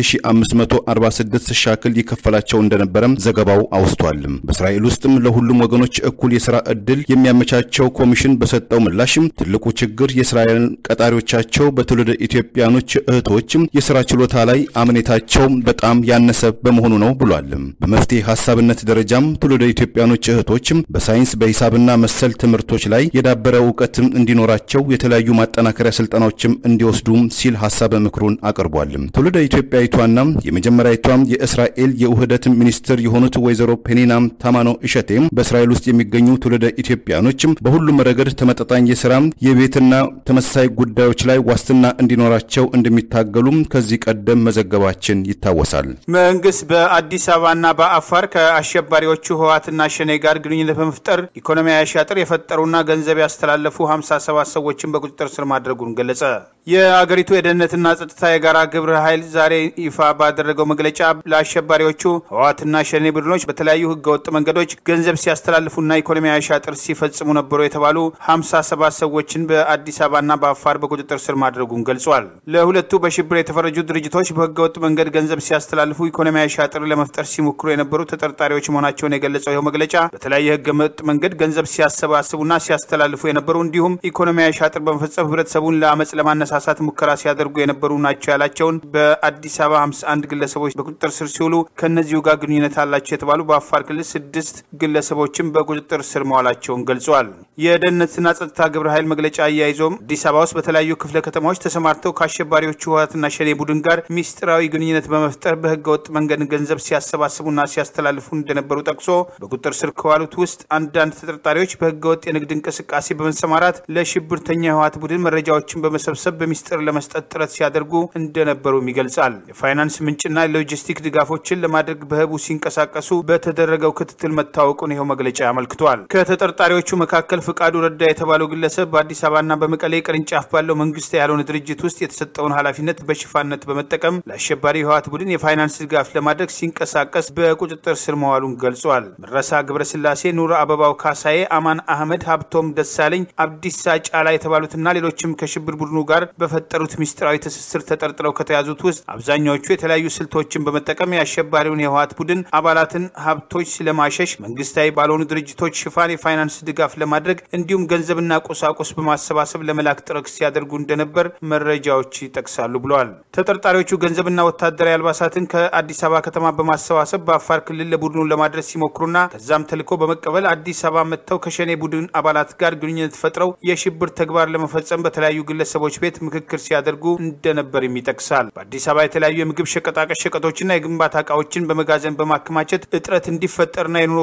Speaker 2: 8546 ሻክል ይከፈላቸው እንደነበረም ዘገባው አውስቷል። በእስራኤል ውስጥም ለሁሉም ወገኖች እኩል የስራ ዕድል የሚያመቻቸው ኮሚሽን በሰጠው ምላሽም ትልቁ ችግር የእስራኤል ቀጣሪዎቻቸው በትውልደ ኢትዮጵያኖች እህቶችም የስራ ችሎታ ላይ አምኔታቸው በጣም ያነሰ በመሆኑ ነው ብሏል። በመፍትሄ ሀሳብነት ደረጃም ትውልደ ኢትዮጵያኖች እህቶችም በሳይንስ በሂሳብና መሰል ትምህርቶች ላይ የዳበረ እውቀት እንዲኖራቸው የተለያዩ ማጠናከሪያ ስልጠናዎችም እንዲወስዱ ሲል ሀሳብ ምክሩን አቅርቧል። ትውልደ ኢትዮጵያዊቷና የመጀመሪያዊቷም የእስራኤል የውህደት ሚኒስትር የሆኑት ወይዘሮ ፔኒና ታማኖ እሸቴም በእስራኤል ውስጥ የሚገኙ ትውልደ ኢትዮጵያኖችም በሁሉም ረገድ ተመጣጣኝ የስራ የቤትና ተመሳሳይ ጉዳዮች ላይ ዋስትና እንዲኖራቸው እንደሚታገሉም ከዚህ ቀደም መዘገባችን ይታወሳል።
Speaker 1: መንግስት በአዲስ አበባና በአፋር ከአሸባሪዎቹ ህወሓትና ሸኔ ጋር ግንኙነት በመፍጠር ኢኮኖሚያዊ አሻጥር የፈጠሩና ገንዘብ ያስተላለፉ 57 ሰዎችን በቁጥጥር ስር ማድረጉን ገለጸ። የአገሪቱ የደህንነትና ጸጥታ የጋራ ግብረ ኃይል ዛሬ ይፋ ባደረገው መግለጫ ለአሸባሪዎቹ ህወሓትና ሸኔ ቡድኖች በተለያዩ ህገወጥ መንገዶች ገንዘብ ሲያስተላልፉና ኢኮኖሚያዊ አሻጥር ሲፈጽሙ ነበሩ የተባሉ 57 ሰዎችን በአዲስ አበባና በአፋር በቁጥጥር ስር ማድረጉን ገልጿል። ለሁለቱ በሽብር የተፈረጁ ድርጅቶች በህገወጥ መንገድ ገንዘብ ሲያስተላልፉ ኢኮኖሚያዊ አሻጥር ለመፍጠር ሲሞክሩ የነበሩ ተጠርጣሪዎች መሆናቸውን የገለጸው ይኸው መግለጫ በተለያየ ህገወጥ መንገድ ገንዘብ ሲያሰባስቡና ሲያስተላልፉ የነበሩ እንዲሁም ኢኮኖሚያዊ አሻጥር በመፈጸም ህብረተሰቡን ለአመፅ ለማነሳሳት ሙከራ ሲያደርጉ የነበሩ ናቸው ያላቸውን በአዲስ አበባ 51 ግለሰቦች በቁጥጥር ስር ሲውሉ ከእነዚሁ ጋር ግንኙነት አላቸው የተባሉ በአፋር ክልል ስድስት ግለሰቦችን በቁጥጥር ስር መዋላቸውን ገልጿል። የደህንነትና ጸጥታ ግብረ ኃይል መግለጫ አያይዞም አዲስ አበባ ውስጥ በተለያዩ ክፍለ ከተማዎች ተሰማርተው ከአሸባሪዎቹ ህወሓትና ሸኔ ቡድን ጋር ሚስጥራዊ ግንኙነት በመፍጠር በህገወጥ መንገድ ገንዘብ ሲያሰባስቡና ሲያስተላልፉ እንደነበሩ ጠቅሶ በቁጥጥር ስር ከዋሉት ውስጥ አንዳንድ ተጠርጣሪዎች በህገወጥ የንግድ እንቅስቃሴ በመሰማራት ለሽብርተኛ የህወሓት ቡድን መረጃዎችን በመሰብሰብ በሚስጥር ለመስጠት ጥረት ሲያደርጉ እንደነበሩም ይገልጻል። የፋይናንስ ምንጭና ሎጂስቲክ ድጋፎችን ለማድረግ በህቡ ሲንቀሳቀሱ በተደረገው ክትትል መታወቁን ይኸው መግለጫ አመልክቷል። ከተጠርጣሪዎቹ መካከል ፍቃዱ ረዳ የተባለው ግለሰብ በአዲስ አበባና በመቀሌ ቅርንጫፍ ባለው መንግስት ያልሆነ ድርጅት ውስጥ የተሰጠውን ኃላፊነት በሽፋንነት በመጠቀም ለአሸባሪ የህወሓት ቡድን የፋይናንስ ድጋፍ ለማድረግ ሲንቀሳቀስ በቁጥጥር ስር መዋሉን ገልጿል። መረሳ ገብረስላሴ፣ ኑር አበባው ካሳዬ፣ አማን አህመድ፣ ሀብቶም ደሳለኝ፣ አብዲሳ ጫላ የተባሉትና ሌሎችም ከሽብር ቡድኑ ጋር በፈጠሩት ሚስጥራዊ ትስስር ተጠርጥረው ከተያዙት ውስጥ አብዛኛዎቹ የተለያዩ ስልቶችን በመጠቀም የአሸባሪውን የህወሓት ቡድን አባላትን ሀብቶች ለማሸሽ መንግስታዊ ባልሆኑ ድርጅቶች ሽፋን የፋይናንስ ድጋፍ ለማድረግ እንዲሁም ገንዘብና ቁሳቁስ በማሰባሰብ ለመላክ ጥረት ሲያደርጉ እንደነበር መረጃዎች ይጠቅሳሉ ብለዋል። ተጠርጣሪዎቹ ገንዘብና ወታደራዊ አልባሳትን ከአዲስ አበባ ከተማ በማሰባሰብ በአፋር ክልል ለቡድኑ ለማድረስ ሲሞክሩና ከዛም ተልኮ በመቀበል አዲስ አበባ መጥተው ከሸኔ ቡድን አባላት ጋር ግንኙነት ፈጥረው የሽብር ተግባር ለመፈጸም በተለያዩ ግለሰቦች ቤት ምክክር ሲያደርጉ እንደነበርም ይጠቅሳል። በአዲስ አበባ የተለያዩ የምግብ ሸቀጣቀ ሸቀጦችና የግንባታ እቃዎችን በመጋዘን በማከማቸት እጥረት እንዲፈጠርና የኑሮ ውድነት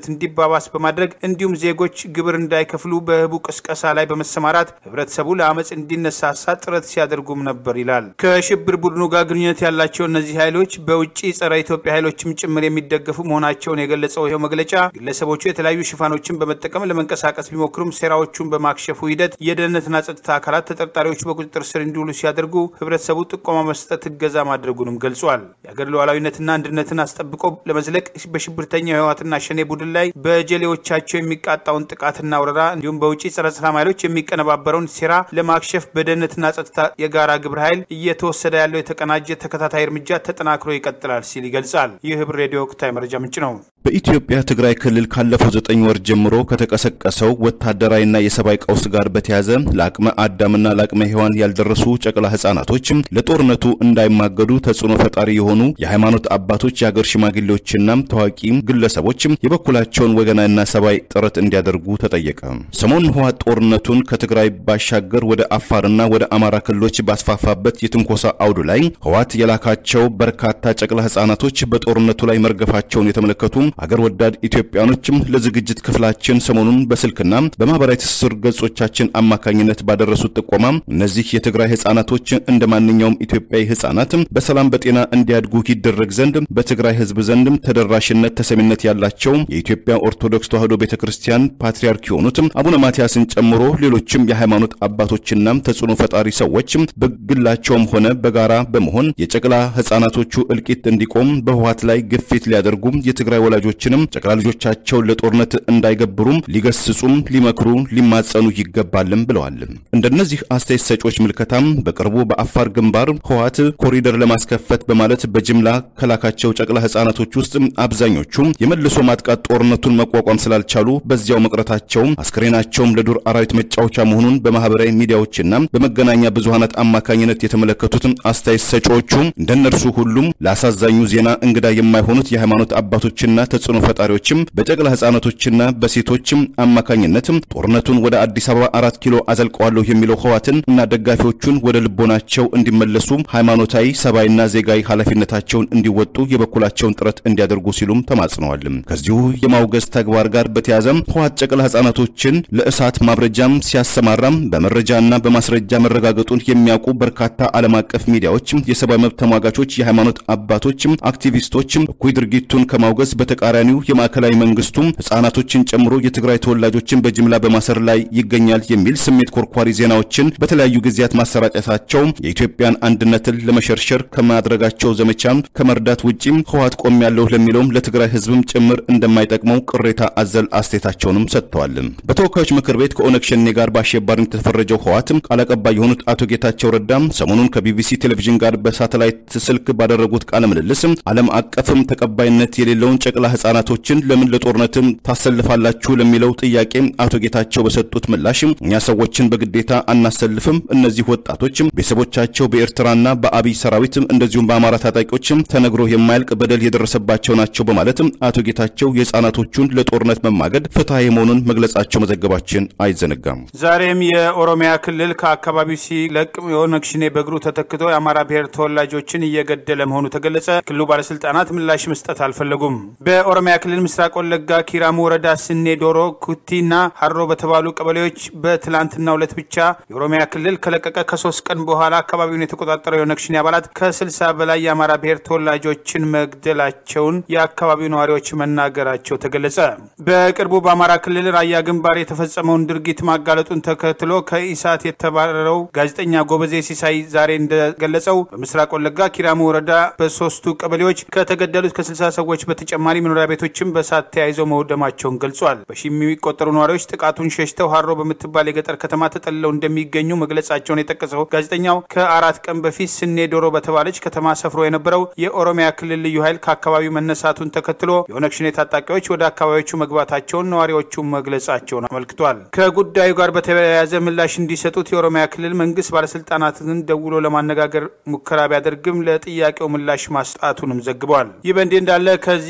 Speaker 1: እንዲባባስ በማድረግ እንዲሁም ዜጎች ግብር እንዳይከፍሉ በህቡ ቅስቀሳ ላይ በመሰማራት ህብረተሰቡ ለአመፅ እንዲነሳሳ ጥረት ሲያደርጉም ነበር ይላል። ከሽብር ቡድኑ ጋር ግንኙነት ያላቸው እነዚህ ኃይሎች በውጭ ጸረ ኢትዮጵያ ኃይሎችም ጭምር የሚደገፉ መሆናቸውን የገለጸው ይኸው መግለጫ ግለሰቦቹ የተለያዩ ሽፋኖችን በመጠቀም ለመንቀሳቀስ ቢሞክሩም ሴራዎቹን በማክሸፉ ሂደት የደህንነትና ጸጥታ አካላት ተጠርጣሪዎቹ በቁጥጥር ስር እንዲውሉ ሲያደርጉ ህብረተሰቡ ጥቆማ መስጠት እገዛ ማድረጉንም ገልጿል። የአገር ሉዓላዊነትና አንድነትን አስጠብቆ ለመዝለቅ በሽብርተኛው የህወሓትና ሸኔ ቡድን ላይ በጀሌዎቻቸው የሚቃጣውን ጥቃትና ወረራ እንዲሁም በውጭ ጸረ ሰላም ኃይሎች የሚቀነባበረውን ሴራ ለማክሸፍ በደህንነትና ጸጥታ የጋራ ግብረ ኃይል እየተወሰደ ያለው የተቀናጀ ተከታታይ እርምጃ ተጠናክሮ ይቀጥላል ሲል ይገልጻል። ይህ ህብር ሬዲዮ ወቅታዊ መረጃ ምንጭ ነው።
Speaker 2: በኢትዮጵያ ትግራይ ክልል ካለፈው ዘጠኝ ወር ጀምሮ ከተቀሰቀሰው ወታደራዊና የሰብአዊ ቀውስ ጋር በተያያዘ ለአቅመ አዳምና ለአቅመ ሔዋን ያልደረሱ ጨቅላ ህጻናቶች ለጦርነቱ እንዳይማገዱ ተጽዕኖ ፈጣሪ የሆኑ የሃይማኖት አባቶች፣ የአገር ሽማግሌዎችና ታዋቂ ግለሰቦች የበኩላቸውን ወገናዊና ሰብአዊ ጥረት እንዲያደርጉ ተጠየቀ። ሰሞኑን ህወሓት ጦርነቱን ከትግራይ ባሻገር ወደ አፋርና ወደ አማራ ክልሎች ባስፋፋበት የትንኮሳ አውዱ ላይ ህወሓት የላካቸው በርካታ ጨቅላ ህጻናቶች በጦርነቱ ላይ መርገፋቸውን የተመለከቱ አገር ወዳድ ኢትዮጵያኖችም ለዝግጅት ክፍላችን ሰሞኑን በስልክና በማህበራዊ ትስስር ገጾቻችን አማካኝነት ባደረሱት ጥቆማ እነዚህ የትግራይ ህጻናቶች እንደ ማንኛውም ኢትዮጵያዊ ህጻናት በሰላም በጤና እንዲያድጉ ይደረግ ዘንድ በትግራይ ህዝብ ዘንድም ተደራሽነት፣ ተሰሚነት ያላቸው የኢትዮጵያ ኦርቶዶክስ ተዋሕዶ ቤተ ክርስቲያን ፓትርያርክ የሆኑት አቡነ ማትያስን ጨምሮ ሌሎችም የሃይማኖት አባቶችና ተጽዕኖ ፈጣሪ ሰዎች በግላቸውም ሆነ በጋራ በመሆን የጨቅላ ህጻናቶቹ እልቂት እንዲቆም በህወሓት ላይ ግፊት ሊያደርጉ የትግራይ ወላጆችንም ጨቅላ ልጆቻቸውን ለጦርነት እንዳይገብሩም ሊገስጹም ሊመክሩ ሊማጸኑ ይገባልም ብለዋል። እንደነዚህ አስተያየት ሰጪዎች ምልከታም በቅርቡ በአፋር ግንባር ህወሓት ኮሪደር ለማስከፈት በማለት በጅምላ ከላካቸው ጨቅላ ህጻናቶች ውስጥ አብዛኞቹ የመልሶ ማጥቃት ጦርነቱን መቋቋም ስላልቻሉ በዚያው መቅረታቸው አስክሬናቸውም ለዱር አራዊት መጫወቻ መሆኑን በማህበራዊ ሚዲያዎችና በመገናኛ ብዙሃናት አማካኝነት የተመለከቱትን አስተያየት ሰጪዎቹ እንደነርሱ ሁሉም ለአሳዛኙ ዜና እንግዳ የማይሆኑት የሃይማኖት አባቶችና ተጽዕኖ ፈጣሪዎችም በጨቅላ ህጻናቶችና በሴቶችም አማካኝነት ጦርነቱን ወደ አዲስ አበባ አራት ኪሎ አዘልቀዋለሁ የሚለው ህወሓትን እና ደጋፊዎቹን ወደ ልቦናቸው እንዲመለሱ ሃይማኖታዊ፣ ሰብአዊና ዜጋዊ ኃላፊነታቸውን እንዲወጡ የበኩላቸውን ጥረት እንዲያደርጉ ሲሉም ተማጽነዋል። ከዚሁ የማውገዝ ተግባር ጋር በተያያዘ ህወሓት ጨቅላ ህጻናቶችን ለእሳት ማብረጃም ሲያሰማራም በመረጃና በማስረጃ መረጋገጡን የሚያውቁ በርካታ ዓለም አቀፍ ሚዲያዎች፣ የሰብአዊ መብት ተሟጋቾች፣ የሃይማኖት አባቶች፣ አክቲቪስቶች እኩይ ድርጊቱን ከማውገዝ በተቃራኒው የማዕከላዊ መንግስቱ ህጻናቶችን ጨምሮ የትግራይ ተወላጆችን በጅምላ በማሰር ላይ ይገኛል የሚል ስሜት ኮርኳሪ ዜናዎችን በተለያዩ ጊዜያት ማሰራጨታቸው የኢትዮጵያን አንድነትን ለመሸርሸር ከማድረጋቸው ዘመቻ ከመርዳት ውጪ ህወሓት ቆም ያለው ለሚለውም ለትግራይ ህዝብም ጭምር እንደማይጠቅመው ቅሬታ አዘል አስተያየታቸውንም ሰጥተዋል። በተወካዮች ምክር ቤት ከኦነግ ሸኔ ጋር በአሸባሪነት የተፈረጀው ህወሓት ቃል አቀባይ የሆኑት አቶ ጌታቸው ረዳም ሰሞኑን ከቢቢሲ ቴሌቪዥን ጋር በሳተላይት ስልክ ባደረጉት ቃለ ምልልስ ዓለም አቀፍም ተቀባይነት የሌለውን ጨቅላ ህጻናቶችን ለምን ለጦርነትም ታሰልፋላችሁ ለሚለው ጥያቄ አቶ ጌታቸው በሰጡት ምላሽ እኛ ሰዎችን በግዴታ አናሰልፍም። እነዚህ ወጣቶች ቤተሰቦቻቸው በኤርትራና በአብይ ሰራዊት እንደዚሁም በአማራ ታጣቂዎች ተነግሮ የማያልቅ በደል የደረሰባቸው ናቸው በማለት አቶ ጌታቸው የህጻናቶቹን ለጦርነት መማገድ ፍትሐዊ መሆኑን መግለጻቸው መዘገባችን አይዘነጋም።
Speaker 1: ዛሬም የኦሮሚያ ክልል ከአካባቢው ሲለቅ የኦነግ ሸኔ በእግሩ ተተክቶ የአማራ ብሔር ተወላጆችን እየገደለ መሆኑ ተገለጸ። ክልሉ ባለስልጣናት ምላሽ መስጠት አልፈለጉም። በኦሮሚያ ክልል ምስራቅ ወለጋ ኪራሙ ወረዳ ስኔ ዶሮ፣ ኩቲና ሀሮ በተባሉ ቀበሌዎች በትላንትናው ዕለት ብቻ የኦሮሚያ ክልል ከለቀቀ ከሶስት ቀን በኋላ አካባቢውን የተቆጣጠረው የኦነግ ሸኔ አባላት ከስልሳ በላይ የአማራ ብሔር ተወላጆችን መግደላቸውን የአካባቢው ነዋሪዎች መናገራቸው ተገለጸ። በቅርቡ በአማራ ክልል ራያ ግንባር የተፈጸመውን ድርጊት ማጋለጡን ተከትሎ ከኢሳት የተባረረው ጋዜጠኛ ጎበዜ ሲሳይ ዛሬ እንደገለጸው በምስራቅ ወለጋ ኪራሙ ወረዳ በሶስቱ ቀበሌዎች ከተገደሉት ከስልሳ ሰዎች በተጨማሪ መኖሪያ ቤቶችም በሳት ተያይዘው መውደማቸውን ገልጿል። በሺ የሚቆጠሩ ነዋሪዎች ጥቃቱን ሸሽተው ሀሮ በምትባል የገጠር ከተማ ተጠልለው እንደሚገኙ መግለጻቸውን የጠቀሰው ጋዜጠኛው ከአራት ቀን በፊት ስኔ ዶሮ በተባለች ከተማ ሰፍሮ የነበረው የኦሮሚያ ክልል ልዩ ኃይል ከአካባቢው መነሳቱን ተከትሎ የኦነግ ሸኔ ታጣቂዎች ወደ አካባቢዎቹ መግባታቸውን ነዋሪዎቹ መግለጻቸውን አመልክቷል። ከጉዳዩ ጋር በተያያዘ ምላሽ እንዲሰጡት የኦሮሚያ ክልል መንግስት ባለስልጣናትን ደውሎ ለማነጋገር ሙከራ ቢያደርግም ለጥያቄው ምላሽ ማስጣቱንም ዘግቧል። ይህ በእንዲህ እንዳለ ከዚህ ቀደም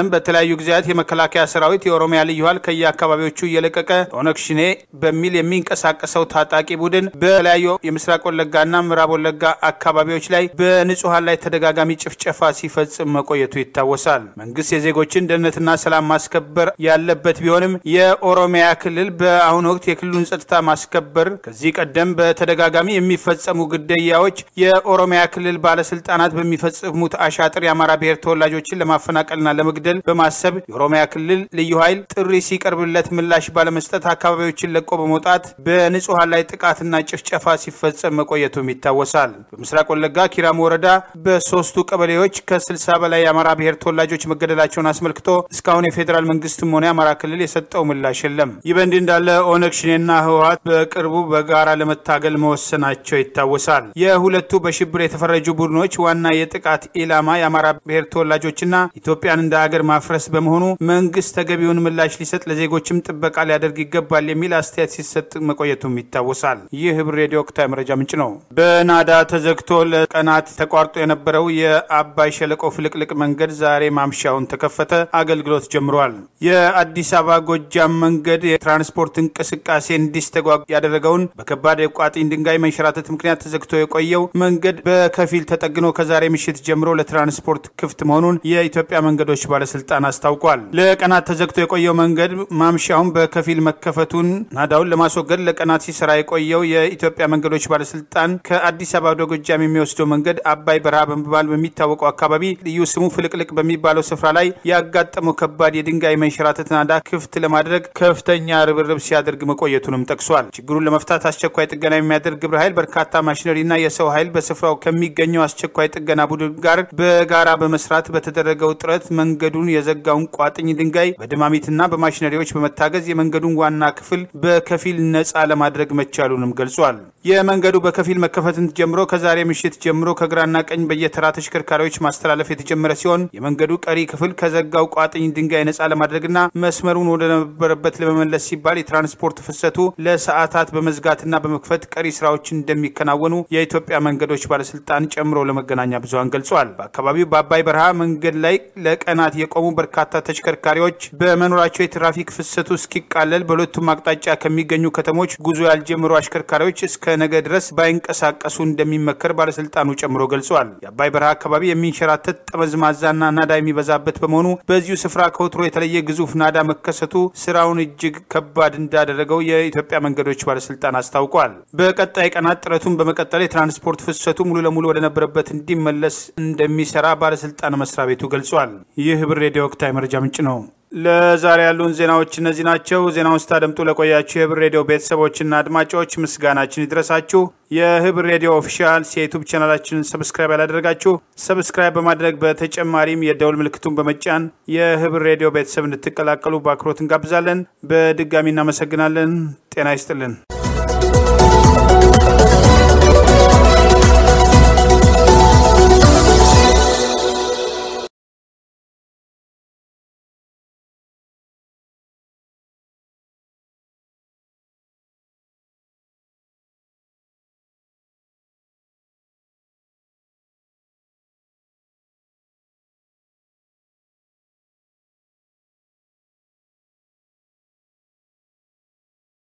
Speaker 1: ቀደም በተለያዩ ጊዜያት የመከላከያ ሰራዊት የኦሮሚያ ልዩ ኃይል ከየአካባቢዎቹ እየለቀቀ ኦነግ ሽኔ በሚል የሚንቀሳቀሰው ታጣቂ ቡድን በተለያዩ የምስራቅ ወለጋና ምዕራብ ወለጋ አካባቢዎች ላይ በንጹሐን ላይ ተደጋጋሚ ጭፍጨፋ ሲፈጽም መቆየቱ ይታወሳል። መንግስት የዜጎችን ደህንነትና ሰላም ማስከበር ያለበት ቢሆንም የኦሮሚያ ክልል በአሁኑ ወቅት የክልሉን ጸጥታ ማስከበር ከዚህ ቀደም በተደጋጋሚ የሚፈጸሙ ግድያዎች የኦሮሚያ ክልል ባለስልጣናት በሚፈጽሙት አሻጥር የአማራ ብሔር ተወላጆችን ለማፈናቀልና ለመግደል በማሰብ የኦሮሚያ ክልል ልዩ ኃይል ጥሪ ሲቀርብለት ምላሽ ባለመስጠት አካባቢዎችን ለቆ በመውጣት በንጹሐን ላይ ጥቃትና ጭፍጨፋ ሲፈጸም መቆየቱም ይታወሳል። በምስራቅ ወለጋ ኪራም ወረዳ በሶስቱ ቀበሌዎች ከ60 በላይ የአማራ ብሔር ተወላጆች መገደላቸውን አስመልክቶ እስካሁን የፌዴራል መንግስትም ሆነ የአማራ ክልል የሰጠው ምላሽ የለም። ይህ በእንዲህ እንዳለ ኦነግ ሽኔና ህወሓት በቅርቡ በጋራ ለመታገል መወሰናቸው ይታወሳል። የሁለቱ በሽብር የተፈረጁ ቡድኖች ዋና የጥቃት ኢላማ የአማራ ብሔር ተወላጆችና ኢትዮጵያን እንደ ሀገር ማፍረስ በመሆኑ መንግስት ተገቢውን ምላሽ ሊሰጥ ለዜጎችም ጥበቃ ሊያደርግ ይገባል የሚል አስተያየት ሲሰጥ መቆየቱም ይታወሳል። ይህ ህብር ሬዲዮ ወቅታዊ መረጃ ምንጭ ነው። በናዳ ተዘግቶ ለቀናት ተቋርጦ የነበረው የአባይ ሸለቆ ፍልቅልቅ መንገድ ዛሬ ማምሻውን ተከፈተ፣ አገልግሎት ጀምሯል። የአዲስ አበባ ጎጃም መንገድ የትራንስፖርት እንቅስቃሴ እንዲስተጓግ ያደረገውን በከባድ የቋጥኝ ድንጋይ መንሸራተት ምክንያት ተዘግቶ የቆየው መንገድ በከፊል ተጠግኖ ከዛሬ ምሽት ጀምሮ ለትራንስፖርት ክፍት መሆኑን የኢትዮጵያ መንገዶች ባለስልጣን አስታውቋል። ለቀናት ተዘግቶ የቆየው መንገድ ማምሻውን በከፊል መከፈቱን ናዳውን ለማስወገድ ለቀናት ሲሰራ የቆየው የኢትዮጵያ መንገዶች ባለስልጣን ከአዲስ አበባ ወደ ጎጃም የሚወስደው መንገድ አባይ በረሃ በመባል በሚታወቀው አካባቢ ልዩ ስሙ ፍልቅልቅ በሚባለው ስፍራ ላይ ያጋጠመው ከባድ የድንጋይ መንሸራተት ናዳ ክፍት ለማድረግ ከፍተኛ ርብርብ ሲያደርግ መቆየቱንም ጠቅሷል። ችግሩን ለመፍታት አስቸኳይ ጥገና የሚያደርግ ግብረ ኃይል በርካታ ማሽነሪና የሰው ኃይል በስፍራው ከሚገኘው አስቸኳይ ጥገና ቡድን ጋር በጋራ በመስራት በተደረገው ጥረት መንገዱን የዘጋውን ቋጥኝ ድንጋይ በድማሚትና በማሽነሪዎች በመታገዝ የመንገዱን ዋና ክፍል በከፊል ነፃ ለማድረግ መቻሉንም ገልጿል። የመንገዱ በከፊል መከፈትን ጀምሮ ከዛሬ ምሽት ጀምሮ ከግራና ቀኝ በየተራ ተሽከርካሪዎች ማስተላለፍ የተጀመረ ሲሆን የመንገዱ ቀሪ ክፍል ከዘጋው ቋጥኝ ድንጋይ ነፃ ለማድረግና መስመሩን ወደ ነበረበት ለመመለስ ሲባል የትራንስፖርት ፍሰቱ ለሰዓታት በመዝጋትና በመክፈት ቀሪ ስራዎች እንደሚከናወኑ የኢትዮጵያ መንገዶች ባለስልጣን ጨምሮ ለመገናኛ ብዙኃን ገልጿል። በአካባቢው በአባይ በረሃ መንገድ ላይ ለቀናት የቆሙ በርካታ ተሽከርካሪዎች በመኖራቸው የትራፊክ ፍሰቱ እስኪቃለል በሁለቱም አቅጣጫ ከሚገኙ ከተሞች ጉዞ ያልጀመሩ አሽከርካሪዎች እስከ ነገ ድረስ ባይንቀሳቀሱ እንደሚመከር ባለስልጣኑ ጨምሮ ገልጿል። የአባይ በረሃ አካባቢ የሚንሸራተት ጠመዝማዛና ናዳ የሚበዛበት በመሆኑ በዚሁ ስፍራ ከወትሮ የተለየ ግዙፍ ናዳ መከሰቱ ስራውን እጅግ ከባድ እንዳደረገው የኢትዮጵያ መንገዶች ባለስልጣን አስታውቋል። በቀጣይ ቀናት ጥረቱን በመቀጠል የትራንስፖርት ፍሰቱ ሙሉ ለሙሉ ወደነበረበት እንዲመለስ እንደሚሰራ ባለስልጣን መስሪያ ቤቱ ገልጿል። ይህ ህብር ሬዲዮ ወቅታዊ መረጃ ምንጭ ነው። ለዛሬ ያሉን ዜናዎች እነዚህ ናቸው። ዜናውን ስታደምጡ ለቆያችሁ የህብር ሬዲዮ ቤተሰቦችና አድማጮች ምስጋናችን ይድረሳችሁ። የህብር ሬዲዮ ኦፊሻል የዩቱብ ቻናላችንን ሰብስክራይብ ያላደረጋችሁ ሰብስክራይብ በማድረግ በተጨማሪም የደውል ምልክቱን በመጫን የህብር ሬዲዮ ቤተሰብ እንድትቀላቀሉ በአክብሮት እንጋብዛለን። በድጋሚ እናመሰግናለን። ጤና ይስጥልን።